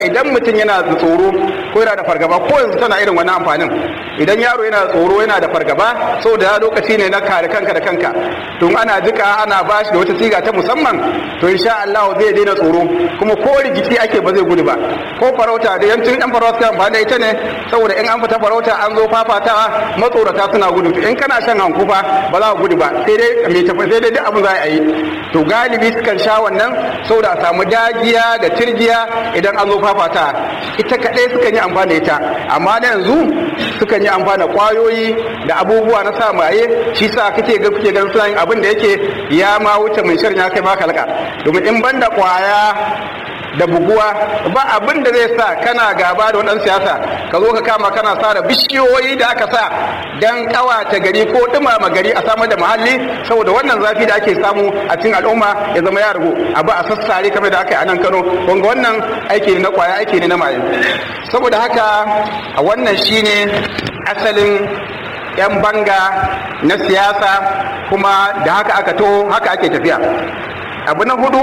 idan mutum yana da tsoro ko yana da fargaba ko yanzu tana irin wannan amfanin idan yaro yana da tsoro yana da fargaba saboda lokaci ne na kare kanka da kanka tun ana jika ana bashi da wata siga ta musamman to insha Allah zai daina tsoro kuma ko rigici ake ba zai gudu ba ko farauta da yancin yan farauta amfani da ita ne saboda in an fita farauta an zo fafatawa matsorata suna gudu in kana shan hankufa ba za ka gudu ba sai dai mai tafi sai dai duk abin za a yi to galibi sukan sha wannan saboda a samu dagiya da tirjiya idan an zo fafata ita kaɗai sukan yi amfani da ita amma da yanzu sukan yi amfani da kwayoyi da abubuwa na sa maye shi sa kake ga kuke ganin suna yin abin da yake ya ma wuce mai shirin ya kai ma kalka domin in banda kwaya da buguwa ba abin da zai sa kana gaba da wadansu siyasa ka zo ka kama kana sara bishiyoyi da aka sa dan kawata gari ko dumama gari a samar da muhalli saboda wannan zafi da ake samu a cikin al'umma ya zama ya ragu abu a sassare kamar da aka yi a nan Kano wanga wannan aiki ne na kwaya aiki ne na maye saboda haka a wannan shine asalin 'yan banga na siyasa kuma da haka aka to haka ake tafiya abu na hudu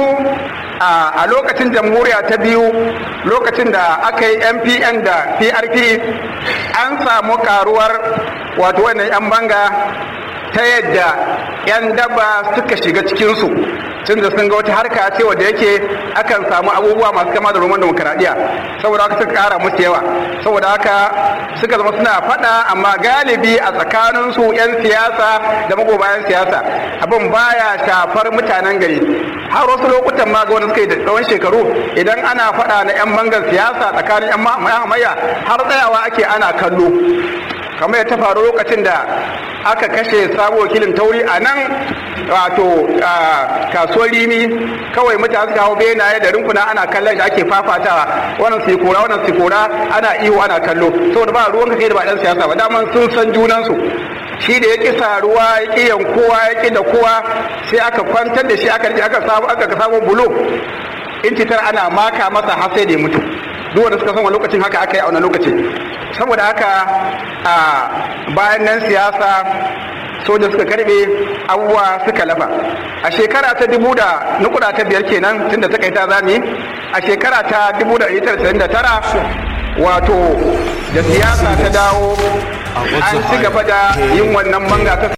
a lokacin jamhuriya ta biyu lokacin da aka yi mpn da prp an samu karuwar wato wannan 'yan banga ta yadda 'yan daba suka shiga cikinsu tun da sun ga wata harka ce wadda yake akan samu abubuwa masu kama da roman demokaradiyya saboda haka suka kara musu yawa saboda haka suka zama suna faɗa amma galibi a tsakaninsu 'yan siyasa da magobayan siyasa abin baya shafar mutanen gari har wasu lokutan ma ga wani suka yi da tsawon shekaru idan ana faɗa na 'yan bangar siyasa tsakanin 'yan hamayya har tsayawa ake ana kallo kamar ya ta faru lokacin da aka kashe sabo wakilin tauri a nan wato kasuwar rimi kawai mutane suka hau benaye da rinkuna ana kallon da ake fafatawa wannan su kora wannan su kora ana iyo ana kallo saboda ba ruwan ka kai da ba dan siyasa ba daman sun san junansu shi da ya ƙi saruwa ya ƙi yankowa ya ƙi da kowa sai aka kwantar da shi aka aka samu aka samu bulo intitar ana maka masa har sai da ya mutu duk wanda suka san wani lokacin haka aka yi a wani lokaci saboda haka a bayan nan siyasa soja suka karbe abubuwa suka lafa a shekara ta dubu da nukuda ta biyar kenan tunda ta kai ta zami a shekara ta dubu da da tara wato da siyasa ta dawo an ci gaba da yin wannan manga ta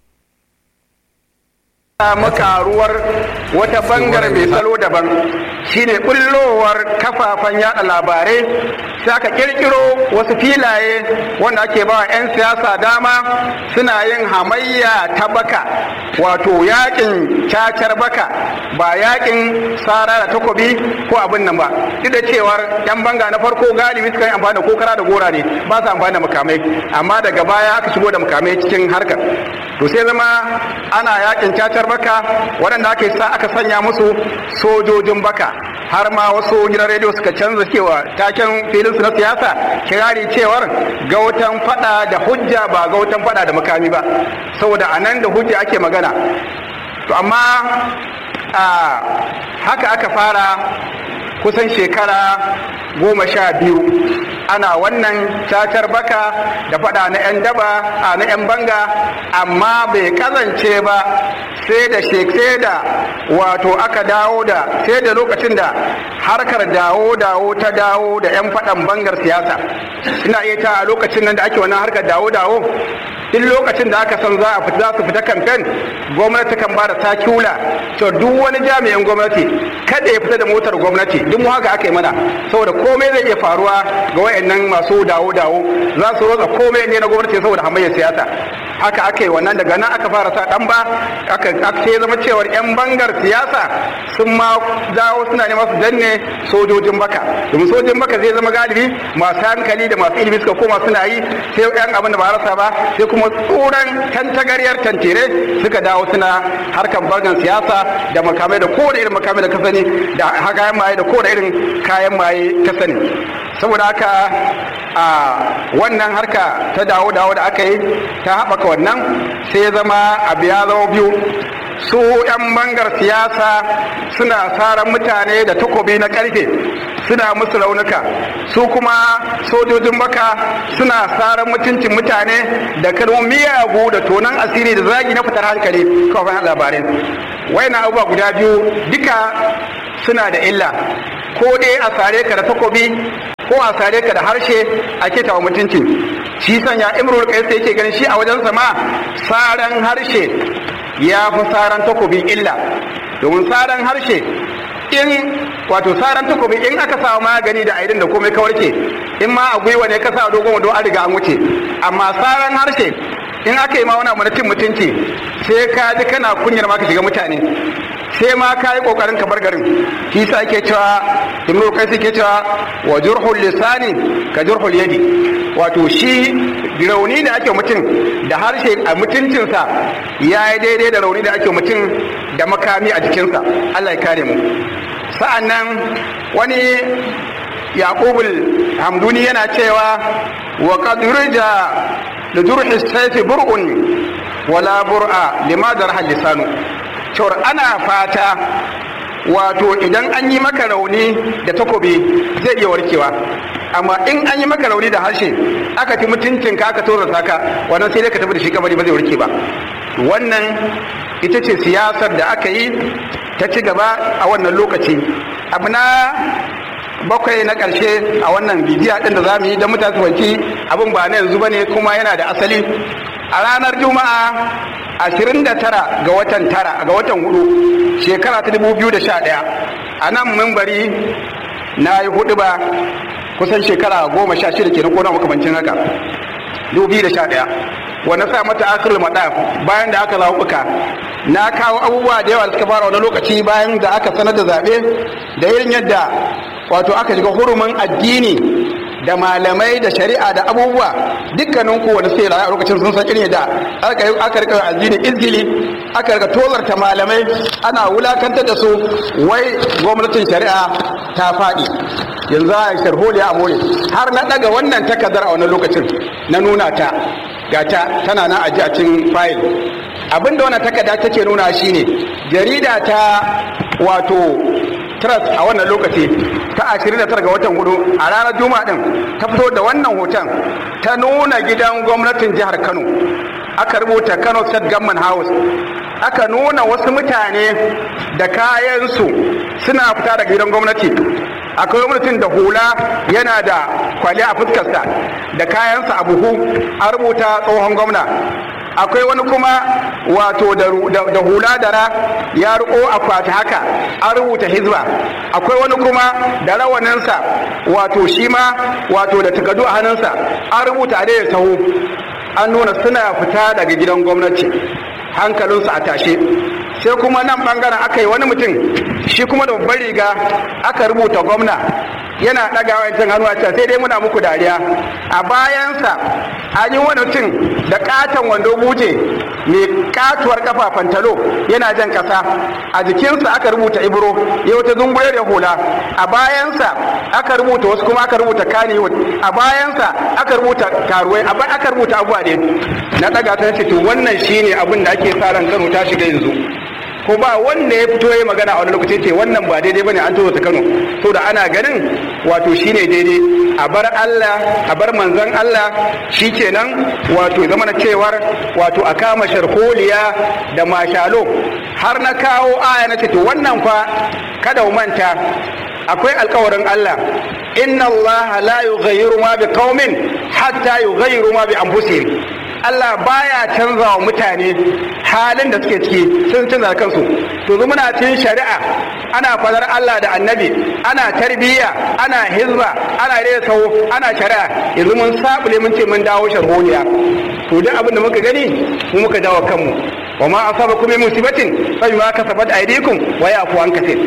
samu karuwar wata bangar mai salo daban shine bullowar kafafen yada labarai sai aka kirkiro wasu filaye wanda ake ba 'yan siyasa dama suna yin hamayya ta baka wato yakin cacar baka ba yakin sara da takobi ko abin nan ba duk da cewar 'yan banga na farko galibi suka yi amfani da kokara da gora ne ba su amfani da makamai amma daga baya aka shigo da makamai cikin harkar to sai zama ana yakin cacar baka waɗanda ake sa aka sanya musu sojojin baka har ma wasu gidan rediyo suka canza cewa taken filin su na siyasa kirari cewar gautan fada da hujja ba gautan fada da makami ba saboda a nan da hujja ake magana to amma a haka aka fara kusan shekara goma sha biyu ana wannan cacar baka da fada na 'yan daba a na 'yan banga amma bai kazance ba sai da sai da wato aka dawo da sai da lokacin da harkar dawo dawo ta dawo da 'yan fadan bangar siyasa ina iya ta a lokacin nan da ake wannan harkar dawo dawo duk lokacin da aka san za a fita za su fita kamfen gwamnati kan ba da sakula to duk wani jami'in gwamnati kada ya fita da motar gwamnati duk mu haka aka yi mana saboda komai zai iya faruwa ga wayannan masu dawo dawo za su rotsa komai ne na gwamnati saboda hamayyar siyasa haka aka yi wannan daga nan aka fara sa dan ba aka aka zama cewar yan bangar siyasa sun ma dawo suna neman su danne sojojin baka domin sojojin baka zai zama galibi masu hankali da masu ilimi suka koma suna yi sai yan abin da ba rasa ba sai kuma tsoron tantagaryar tantire suka dawo suna harkar bangar siyasa da makamai da kowane irin makamai da ka sani da kayan maye da kowane irin kayan maye ka sani saboda haka a wannan harka ta dawo dawo da aka yi ta haɓaka wannan sai ya zama abu ya zama biyu su 'yan bangar siyasa suna saran mutane da takobi na karfe suna musu raunuka su kuma sojojin baka suna saran mutuncin mutane da kalmomin miyagu da tonan asiri da zagi na fitar hankali kawai labarai waina abubuwa guda biyu duka suna da illa ko dai a sare ka da takobi ko a sare ka da harshe a keta wa mutunci shi sanya imrul qais yake ganin shi a wajensa ma saran harshe ya fi saran takobi illa domin saran harshe in wato saran takobi in aka samu magani da aidin da komai ka warke in ma a gwiwa ne ka sa dogon wando an riga an wuce amma saran harshe in aka yi ma wani abu na cin mutunci sai ka ji kana kunyar ma ka shiga mutane sai ma ka yi kokarin ka bar garin shi sa ake cewa imru kai ke cewa wa jurhul lisani ka jurhul yadi wato shi rauni da ake mutum da harshe a mutuncinsa ya yi daidai da rauni da ake mutum da makami a jikinsa Allah ya kare mu sa'an nan wani yaqubul hamduni yana cewa wa qad rija da jurhi sayfi bur'un wala bur'a lima darha lisanu cewar ana fata wato idan an yi maka rauni da takobi zai iya warkewa amma in an yi maka rauni da harshe aka ci mutuncin ka aka tozarta ka wannan sai dai ka tafi da shi kabari ba zai warke ba wannan ita ce siyasar da aka yi ta ci gaba a wannan lokaci abu na bakwai na ƙarshe a wannan bidiya ɗin da za mu yi don mutane wanki abin ba na yanzu ba ne kuma yana da asali a ranar juma'a 29 ga watan tara ga watan hudu shekara ta 2011 a nan mimbari na yi hudu ba kusan shekara goma sha shida kenan ko na makamancin haka 2011 wanda sa mata akirul madaf bayan da aka zaɓuɓɓuka na kawo abubuwa da yawa da suka fara wani lokaci bayan da aka sanar da zaɓe da irin yadda wato aka shiga hurumin addini da malamai da shari'a da abubuwa dukkanin ku wani sai a lokacin sun san irin da aka rika addini izgili aka rika tozarta malamai ana wulakantar da su wai gwamnatin shari'a ta faɗi yanzu a sharholi a more har na ɗaga wannan takardar a wannan lokacin na nuna ta gata tana nan aji a cikin fayil abinda wannan takarda take nuna shine jarida ta wato trust a wannan lokaci ta 29 ga watan hudu a ranar juma'a din ta fito da wannan hoton ta nuna gidan gwamnatin jihar kano aka rubuta kano state government house aka nuna wasu mutane da kayansu suna fita daga gidan gwamnati akwai gwamnatin da hula yana da kwali a fuskarsa da kayansa a buhu a rubuta tsohon gwamna akwai wani kuma wato da hula dara ya riko akwati haka an rubuta hizba akwai wani kuma da rawaninsa wato shi ma wato da takadu a hannunsa an rubuta da sahu an nuna suna fita daga gidan gwamnati hankalinsu a tashe sai kuma nan bangaren aka yi wani mutum shi kuma da babbar riga aka rubuta gwamna yana ɗagawa yankin hannu a can sai dai muna muku dariya a bayansa an yi wani mutum da katon wando buje mai katuwar kafa fantalo yana jan kasa a jikinsa aka rubuta ibro ya wata zungure da hula a bayansa aka rubuta wasu kuma aka rubuta kaniwood a bayansa aka rubuta karuwai aka rubuta abuwa ne na ɗaga ta ce to wannan shine abin da ake sa ran kano ta shiga yanzu ko ba wanda ya fito ya magana a wani lokaci ce wannan ba daidai bane an tozo ta Kano to da ana ganin wato shine daidai a bar Allah a bar manzon Allah shikenan wato zama na cewar wato a kama sharholiya da mashalo har na kawo aya na ce to wannan fa kada mu manta akwai alkawarin Allah inna Allah la yughayyiru ma bi qaumin hatta yughayyiru ma bi anfusihim Allah baya canza wa mutane halin da suke ciki sun canza kansu to zu muna cin shari'a ana fadar Allah da annabi ana tarbiyya ana hizba ana rera sau ana shari'a yanzu mun sabule mun ce mun dawo sharholiya to duk abin da muka gani mu muka dawo kanmu wa ma asabakum min musibatin fa bima kasabat aydikum wa yafu an kaseer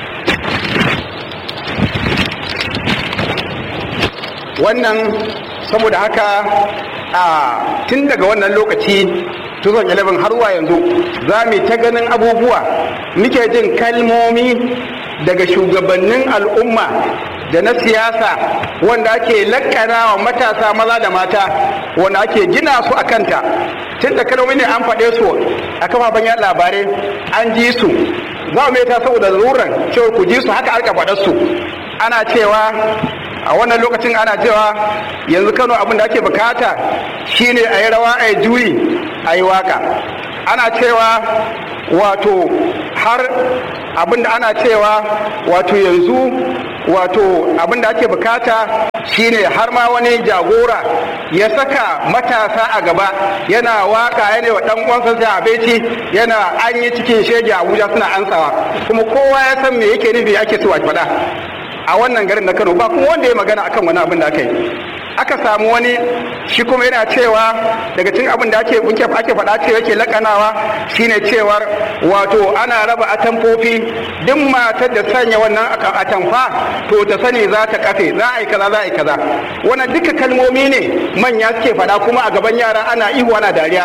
wannan saboda haka a tun daga wannan lokaci tuzon 11 har zuwa yanzu za mu ta ganin abubuwa muke jin kalmomi daga shugabannin al'umma da na siyasa wanda ake lakana wa matasa maza da mata wanda ake gina su a kanta tun da kalmomi ne an faɗe su a kafafen yaɗa labarai an ji su za mu ta saboda zaruran cewa ku ji su haka aka faɗa su ana cewa a wannan lokacin ana cewa yanzu kano abin da ake bukata shine a yi rawa a yi juyi a yi waka ana cewa wato har abin da ana cewa wato yanzu wato abin da ake bukata shine har ma wani jagora ya saka matasa a gaba yana waka yana wa dan uwansa sai abeci yana an yi cikin shege Abuja suna ansawa kuma kowa ya san me yake nufi ake so a faɗa a wannan garin na Kano ba kuma wanda ya magana akan wani abin da aka yi aka samu wani shi kuma yana cewa daga cikin abin da ake ake faɗa cewa yake lakanawa shine cewar wato ana raba atamfofi duk matar da sanya wannan atamfa to ta sani za ta kafe za a yi kaza za a yi kaza wannan duka kalmomi ne manya suke faɗa kuma a gaban yara ana ihu ana dariya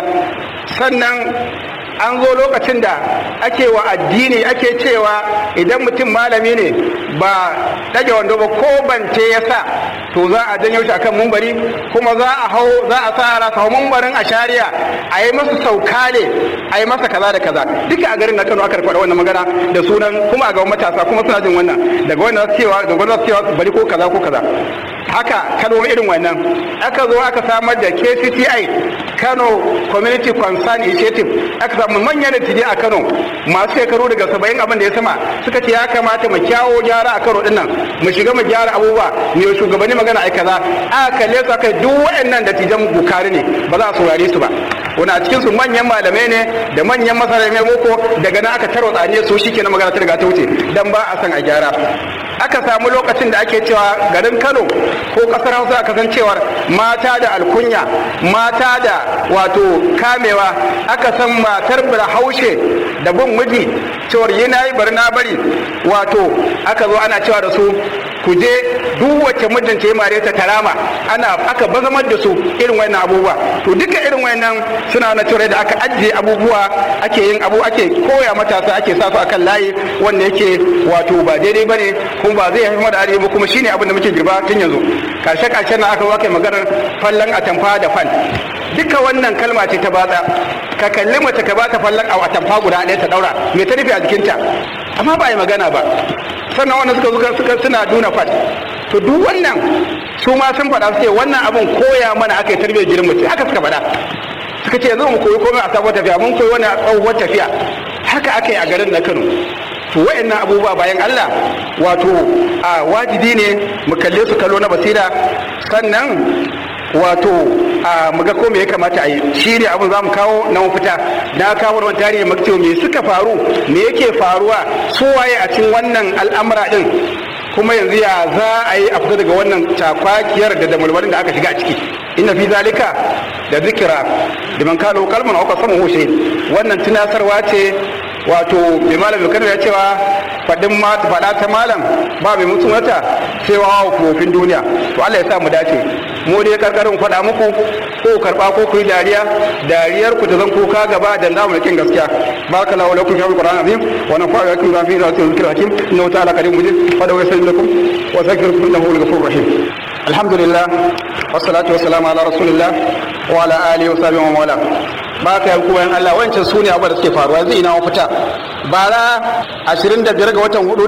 sannan an zo lokacin da ake wa addini ake cewa idan mutum malami ne ba ɗage wando ba ko bance ya sa to za a janyo shi akan mumbari kuma za a hau za a sa ra hau mumbarin a shari'a a yi masa sauka ne a yi masa kaza da kaza duka a garin na Kano aka faɗa wannan magana da sunan kuma a gaban matasa kuma suna jin wannan daga wannan cewa daga wannan cewa bari ko kaza ko kaza haka kalmomi irin wannan aka zo aka samar da KCCI Kano Community Concern Initiative aka samu manyan dattijai a Kano masu shekaru daga saba'in abin da ya sama suka ce ya kamata mu kyawo gyara a Kano dinnan mu shiga mu gyara abubuwa mu shugabanni magana ai kaza aka kalle su aka duk waɗannan dattijan bukari ne ba za a saurare su ba wani a cikin su manyan malamai ne da manyan masarai mai boko daga nan aka taro tsaniya su shi kenan magana ta riga ta wuce dan ba a san a gyara aka samu lokacin da ake cewa garin Kano ko kasar Hausa aka san cewar mata da alkunya mata da wato kamewa aka san matar haushe da bin miji cewar yi na yi bari na bari wato aka zo ana cewa da su ku je duk wacce mijinta ya mare ta tarama ana aka bazamar da su irin wannan abubuwa to duka irin wannan suna na cewa da aka ajiye abubuwa ake yin abu ake koya matasa ake sa su akan layi wanda yake wato ba daidai bane kuma ba zai haifar da arewa kuma shine abin da muke girba tun yanzu karshe karshen na aka waka maganar fallan atamfa da fan duka wannan kalma ce ta batsa ka kalli mace ka bata fallan a atamfa guda ɗaya ta daura me ta nufi a jikinta amma ba yi magana ba sannan wannan suka zuka suka suna duna fat to duk wannan su ma sun faɗa suke wannan abin koya mana aka yi tarbiyyar gidan mace haka suka faɗa suka ce yanzu mu koyi komai a sabuwar tafiya mun koyi wani a tsohuwar tafiya haka aka yi a garin na Kano to wayannan abubuwa bayan Allah wato a wajibi ne mu kalle su kallo na basira sannan wato a muga ko me ya kamata a yi shi ne abin za mu kawo na mafita na kawo wani tarihi maktiyo me suka faru me yake faruwa su waye a cikin wannan al'amura din kuma yanzu ya za a yi a fita daga wannan takwakiyar da damalmalin da aka shiga a ciki inna fi zalika da zikira da man kalo kalman auka sama hushe wannan tunasarwa ce wato mai malam mai kano ya cewa faɗin faɗa ta malam ba mai mutum wata cewa wa kofin duniya to Allah ya sa mu dace mu dai karkarin faɗa muku ko karɓa ko ku yi dariya dariyar ku ta zan kuka gaba da namu da kin gaskiya baraka lahu lakum fi alquran azim wa nafa'a lakum ma fihi rasul zikr hakim innahu ta'ala karim mujid fa dawu yasallu lakum wa zakirkum innahu al-ghafurur rahim alhamdulillah wassalatu wassalamu ala rasulillah wa ala alihi wa sahbihi wa wala ba ka yanku bayan Allah wancan su ne abu da suke faruwa yanzu ina mafita bara 25 ga watan 4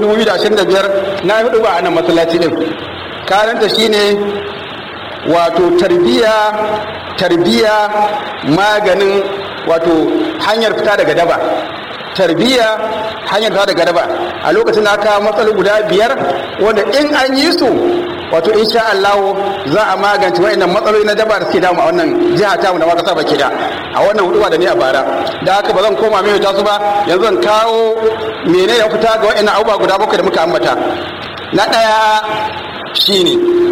2025 na hudu ba a nan masallaci din karanta shine wato tarbiya tarbiya maganin wato hanyar fita daga daba tarbiya hanyar fita daga daba a lokacin da aka matsalar guda biyar wanda in an yi su wato insha Allah za a magance wa'annan matsaloli na daba da suke damu a wannan jiha ta mu da maka saba da a wannan huduwa da ni a bara da haka ba zan koma mai ta su ba yanzu zan kawo mene ya fita ga wa'annan abubuwa guda bakwai da muka ambata na ɗaya shine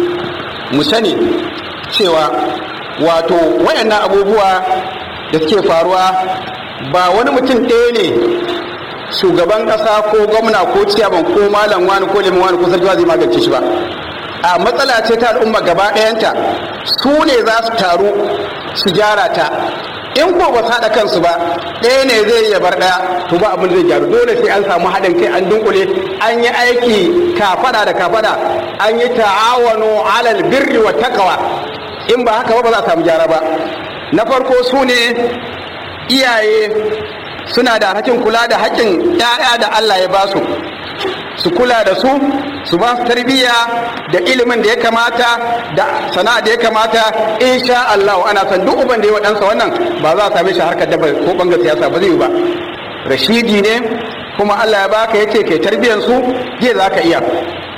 mu sani cewa wato wayannan abubuwa da suke faruwa ba wani mutum ɗaya ne shugaban ƙasa ko gwamna ko ciyaban ko malam wani ko liman wani ko sarki zai magance shi ba a matsala ce ta al'umma gaba ɗayanta su ne za su taru su gyara ta in ko ba haɗa kansu ba ɗaya ne zai iya bar ɗaya to ba abin zai gyaru dole sai an samu haɗin kai an dunkule an yi aiki kafada da kafada an yi ta'awanu alal birri wa takawa in ba haka ba ba za a samu gyara ba na farko su ne iyaye suna da hakkin kula da hakkin 'ya'ya da Allah ya ba su su kula da su su ba su tarbiyya da ilimin da ya kamata da sana'a da ya kamata insha Allah ana san duk uban da ya wadansa wannan ba za a same shi harkar da ko bangar siyasa ba zai yi ba rashidi ne kuma Allah ya baka yace kai tarbiyyar su je za ka iya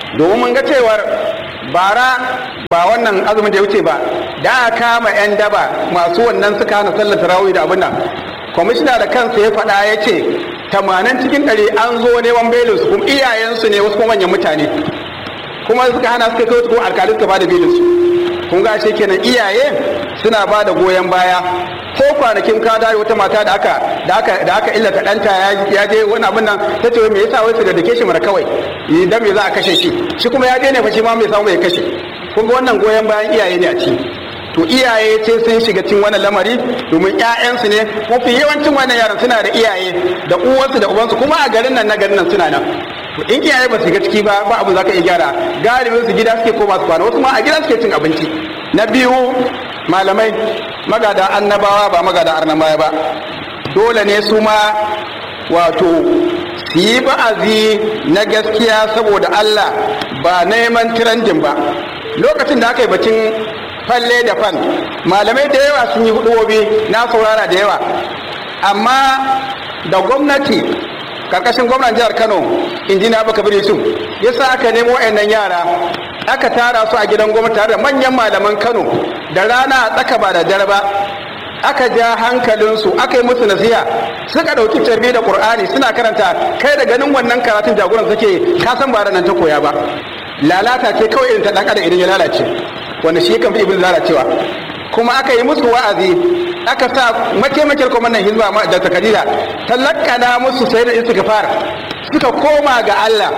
domin mun ga cewar bara ba wannan azumin da ya wuce ba da aka kama 'yan daba masu wannan suka hana sallar tarawih da abin nan kwamishina da kansa ya faɗa ya ce tamanin cikin ɗari an zo neman belinsu kuma iyayensu ne wasu kuma manyan mutane kuma suka hana suka kai kuma alkali suka bada belinsu kun ga shi kenan iyaye suna ba da goyon baya ko kwanakin ka dare wata mata da aka da aka da aka illata ɗanta ya je wani abin nan ta ce me yasa wai su da dake shi mara kawai idan me za a kashe shi shi kuma ya je ne fa shi ma mai samu ya kashe kun ga wannan goyon bayan iyaye ne a ciki to iyaye ce sun shiga cikin wannan lamari domin ƴaƴansu ne mafi yawancin wannan yaran suna da iyaye da uwansu da ubansu kuma a garin nan na garin nan suna nan to in iyaye ba su shiga ciki ba ba abu za ka iya gyara galibin su gida suke koma su kwana wasu ma a gida suke cin abinci na biyu malamai magada annabawa ba magada arnabaya ba dole ne su ma wato su yi ba'azi na gaskiya saboda Allah ba neman tirandin ba lokacin da aka yi bacin falle da fan malamai da yawa sun yi hudubobi na saurara da yawa amma da gwamnati karkashin gwamnan jihar kano injiniya baka biri su yasa aka nemo wayannan yara aka tara su a gidan gwamnati tare da manyan malaman kano da rana a tsaka ba da dare ba aka ja hankalinsu aka yi musu nasiha suka ɗauki carbi da ƙur'ani suna karanta kai da ganin wannan karatun jagoran suke ka san ba nan ta koya ba lalata ce kawai irin ta ɗan adam idan ya lalace wanda shi kan fi ibn lalacewa kuma aka yi musu wa'azi aka sa mataimakin kwamandan hizba da takadida talakana musu sai da istighfar suka koma ga Allah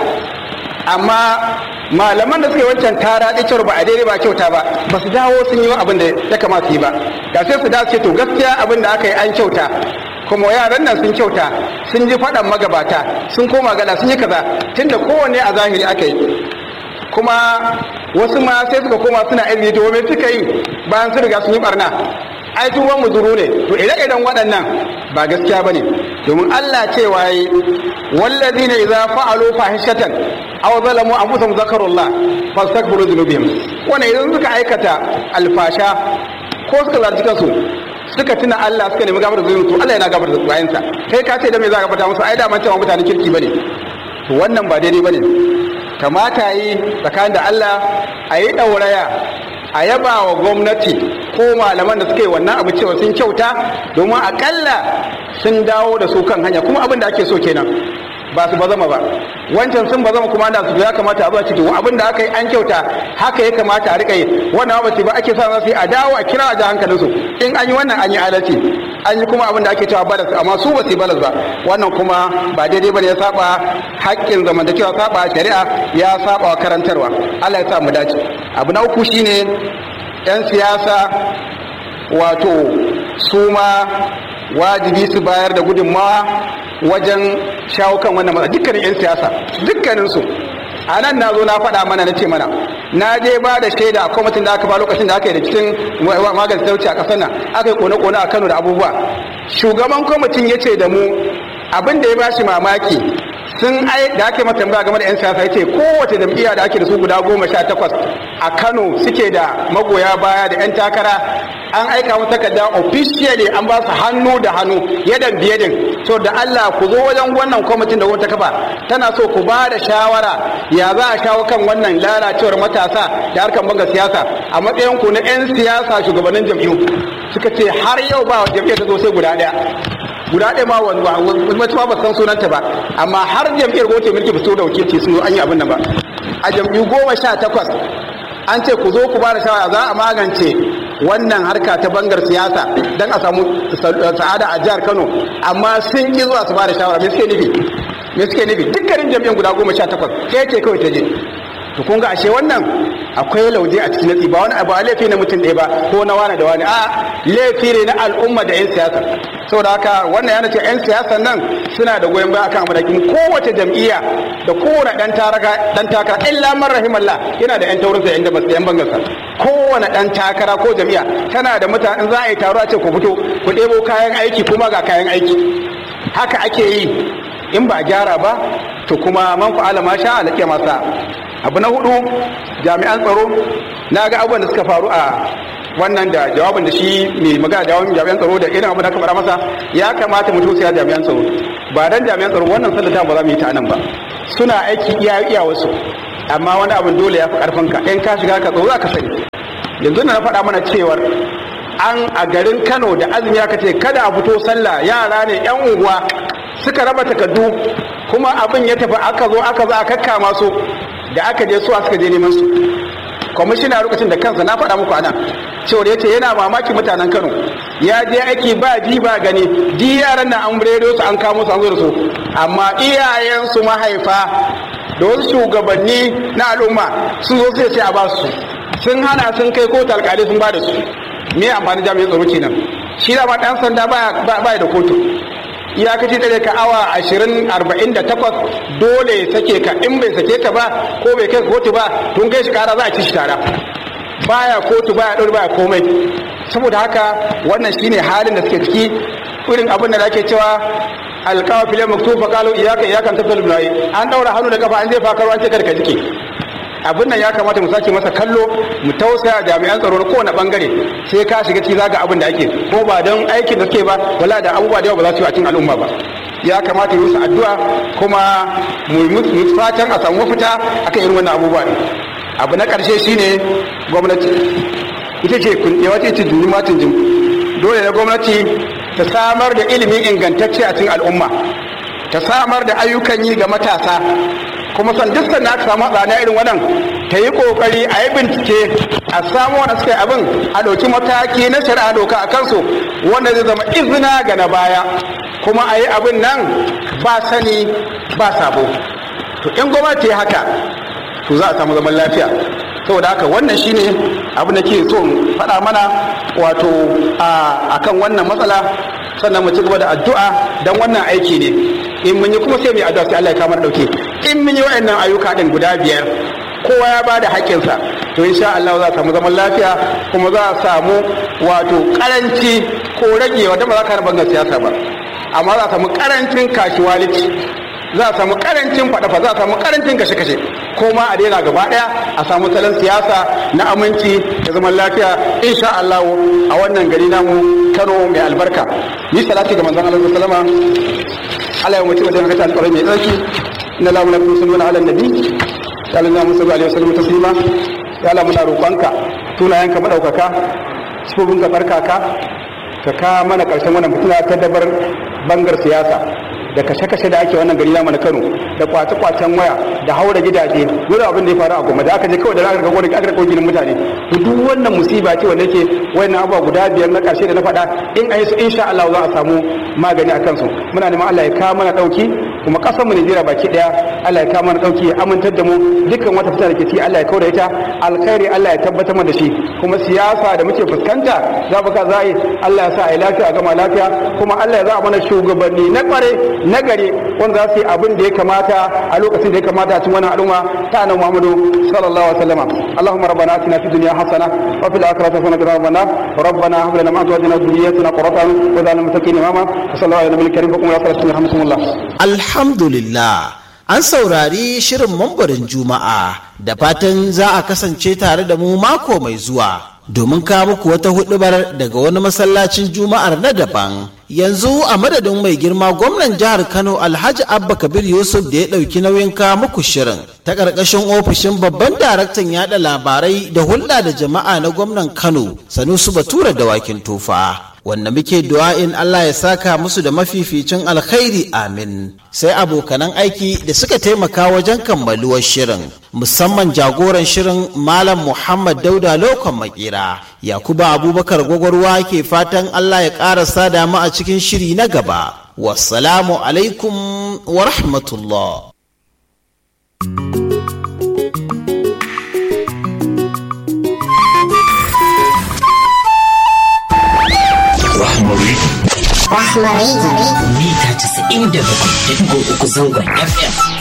amma malaman da suka yi wancan tara cewar ba a daidai ba kyauta ba ba su dawo sun yi abin da ya kamata yi ba da sai su dace to gaskiya abin da aka yi an kyauta kuma yaran nan sun kyauta sun ji faɗan magabata sun koma gada sun yi kaza tunda kowanne a zahiri aka yi kuma wasu ma sai suka koma suna izini to me suka yi bayan sun riga sun yi barna ai tuban muzuru ne to ire-iren waɗannan ba gaskiya ba ne domin Allah cewa yi wallazi ne idza fa'alu fahishatan aw zalamu anfusahum zakarullah fastaghfiru dhunubihim wannan idan suka aikata alfasha ko suka zargi kansu suka tuna Allah suka nemi gafar zunubi to Allah yana gafar da bayansa kai ka ce da me za ka fata musu ai da man cewa mutanen kirki bane to wannan ba daidai bane kamata yi tsakanin da Allah a yi ɗauraya a yaba wa gwamnati ko malaman da suka yi wannan abu cewa sun kyauta domin akalla sun dawo da su kan hanya kuma abin da ake so kenan ba su bazama ba wancan sun bazama kuma da su ya kamata a zuwa ciki abin da aka yi an kyauta haka ya kamata a rika yi wannan ba ba ake sa su yi a dawo a kira a ji hankalinsu in an yi wannan an yi adalci an yi kuma abin da ake cewa balas amma su ba su yi balas ba wannan kuma ba daidai bane ya saba haƙƙin zamantakewa saba shari'a ya saba wa karantarwa Allah ya sa mu dace abu na uku shine yan siyasa wato su ma wajibi su bayar da gudunmawa wajen shawo kan wannan matsala dukkanin 'yan siyasa dukkaninsu a nan na zo na faɗa mana na ce mana na je ba da shaida a kwamitin da aka ba lokacin da aka yi da cikin magana talauci a ƙasar nan aka yi kone-kone a kano da abubuwa shugaban kwamitin ya ce da mu abin da ya ba shi mamaki sun ai da ake mata tambaya game da 'yan siyasa yace kowace jam'iyya da ake da su guda goma sha takwas a kano suke da magoya baya da 'yan takara an aika mu takarda officially an ba su hannu da hannu yadan biyadin so da Allah ku zo wajen wannan kwamitin da wata kafa tana so ku ba da shawara ya za a shawo kan wannan lalacewar matasa da harkar banga siyasa a matsayin ku na 'yan siyasa shugabannin jam'iyyu suka ce har yau ba jam'iyyar ta zo sai guda ɗaya guda ɗaya ma wani wacce ma ba san sunanta ba amma har jam'iyyar gote mulki ba su da wakilci sun zo an yi abin nan ba a jam'iyyu goma sha takwas an ce ku zo ku ba da shawara za a magance wannan harka ta bangar siyasa don a samu sa'ada a jihar kano amma sun ki zuwa su ba da shawara me suke nufi me suke nufi dukkanin jam'iyyar guda goma sha takwas ke ce kawai ta je to kun ga ashe wannan akwai lauje a cikin natsi ba wani abu a laifi na mutum ɗaya ba ko na wani da wani a laifi ne na al'umma da 'yan siyasa saboda haka wannan yana ce 'yan siyasa nan suna da goyon baya akan amadakin kowace jam'iyya da kowane dan taraka dan takara illa man rahimallah yana da 'yan taurinsa 'yan da basu 'yan bangarsa kowane dan takara ko jam'iyya tana da mutane za a yi taro a ce ku fito ku ɗebo kayan aiki kuma ga kayan aiki haka ake yi in ba gyara ba to kuma man fa'ala ma sha alaƙiya masa abu na hudu jami'an tsaro na ga abubuwan da suka faru a wannan da jawabin da shi mai magana jawabin jami'an tsaro da irin abin da aka fara masa ya kamata mutum sai jami'an tsaro ba dan jami'an tsaro wannan sallata ba za mu yi ta nan ba suna aiki iya iya wasu amma wani abin dole ya fi karfin ka in ka shiga ka tsoro za ka sani yanzu na faɗa mana cewar an a garin Kano da azumi aka ce kada a fito sallah yara ne yan unguwa suka raba takardu kuma abin ya tafi aka zo aka zo a kakkama su da aka je suwa suka je neman su kwamishina lokacin da kansa na faɗa muku anan cewar ya ce yana mamaki mutanen kano ya je aiki ba ji ba gani di yaran nan an redo su an kamo su an zo da su amma iyayensu mahaifa da wasu shugabanni na al'umma sun zo sai sai a ba su sun hana sun kai kotu alƙalai sun ba da su me amfani jami'in tsaro kenan shi da ma ɗan sanda baya da kotu iyakaci dare ka awa ashirin arba'in da takwas dole ya sake ka in bai sake ka ba ko bai kai kotu ba tun kai shi kara za a ci shi tara baya kotu baya ɗauri baya komai saboda haka wannan shine halin da suke ciki irin abin da ake cewa alkawa filin maktufa kalu iyaka iyakan tafsir bilayi an daura hannu da kafa an zai fakar an ce kada ka jike abin nan ya kamata mu sake masa kallo mu tausaya jami'an tsaro na kowane bangare sai ka shiga ciki zaga abin da ake ko ba don aikin da suke ba wala da abubuwa da yawa ba za su yi a cikin al'umma ba ya kamata yi musu addu'a kuma mu fatan a samu mafita akan irin wannan abubuwa ne abu na karshe shine gwamnati ita ce yawanci ce jini matin jin dole ne gwamnati ta samar da ilimin ingantacce a cikin al'umma ta samar da ayyukan yi ga matasa kuma san duk sanda aka samu tsada irin wannan ta yi kokari a yi bincike a samu wanda suka yi abin a ɗauki mataki na shari'a doka a kansu wanda zai zama izina ga na baya kuma a yi abin nan ba sani ba sabo to in gwamnati ya haka to za a samu zaman lafiya saboda haka wannan shine abin da ke so faɗa mana wato a kan wannan matsala sannan mu ci gaba da addu'a don wannan aiki ne in mun yi kuma sai mu yi addu'a sai Allah ya kama dauke in mun yi wa'annan ayyuka din guda biyar kowa ya bada haƙƙinsa to insha Allah za a samu zaman lafiya kuma za a samu wato karanci ko rage wanda ba za ka bangar siyasa ba amma za a samu karancin kashiwalici za a samu karancin faɗafa za a samu karancin kashe-kashe ko ma a daina gaba ɗaya a samu salon siyasa na aminci da zaman lafiya insha Allah a wannan gari namu Kano mai albarka ni salati ga manzon Allah sallama Allah ya mutu wajen haka alƙawarin mai tsarki inna la mulku sunna ala nabi ya Allah mu sallallahu alaihi wasallam taslima ya Allah muna roƙonka tunayenka madaukaka sifofin ka barkaka ka ka mana ƙarshen wannan mutuna ta dabar bangar siyasa da kashe-kashe da ake wannan gari namu na Kano da kwace-kwacen waya da haura gidaje wani abin da ya faru a goma da aka je kawai da aka ga aka ga ginin mutane to duk wannan musiba ce wanda yake wayannan abubuwa guda biyar na karshe da na faɗa in ayi su insha Allah za a samu magani akan su muna neman Allah ya kawo mana dauki kuma kasar mu Najeriya baki daya Allah ya kawo mana dauki ya amintar da mu dukkan wata fita da ke ci Allah ya kauda ita alkhairi Allah ya tabbatar mana da shi kuma siyasa da muke fuskanta za mu ka zai Allah ya sa a yi lafiya a gama lafiya kuma Allah ya za a mana shugabanni na kware na gari wanda za su yi abin da ya kamata a lokacin da ya kamata a cikin wannan al'umma ta annabi Muhammadu sallallahu alaihi wasallam Allahumma rabbana atina fid dunya hasana wa fil akhirati hasana wa qina adhaban nar rabbana hab lana min azwajina wa dhurriyyatina qurrata a'yun wa ja'alna muttaqina imama sallallahu alaihi wa sallam wa sallam alhamdulillah an saurari shirin mambarin juma'a da fatan za a kasance tare da mu mako mai zuwa domin kawo muku wata hudubar daga wani masallacin juma'ar na daban yanzu a madadin mai girma gwamnan jihar kano alhaji abba kabir yusuf da ya ɗauki nauyin kawo muku shirin ta ƙarƙashin ofishin babban daraktan yada labarai da hulɗa da jama'a na gwamnan kano sanusu batura da wakin tufa wanda muke du'a'in Allah ya saka musu da mafificin alkhairi amin sai abokanan aiki da suka taimaka wajen kammaluwar shirin musamman jagoran shirin malam muhammad dauda lokon makera yakuba abubakar gwagwarwa ke fatan Allah ya ƙara sada mu a cikin shiri na gaba wassalamu alaikum wa rahmatullah Rahmari. Rahmari. Mita 97.3 zangon FM.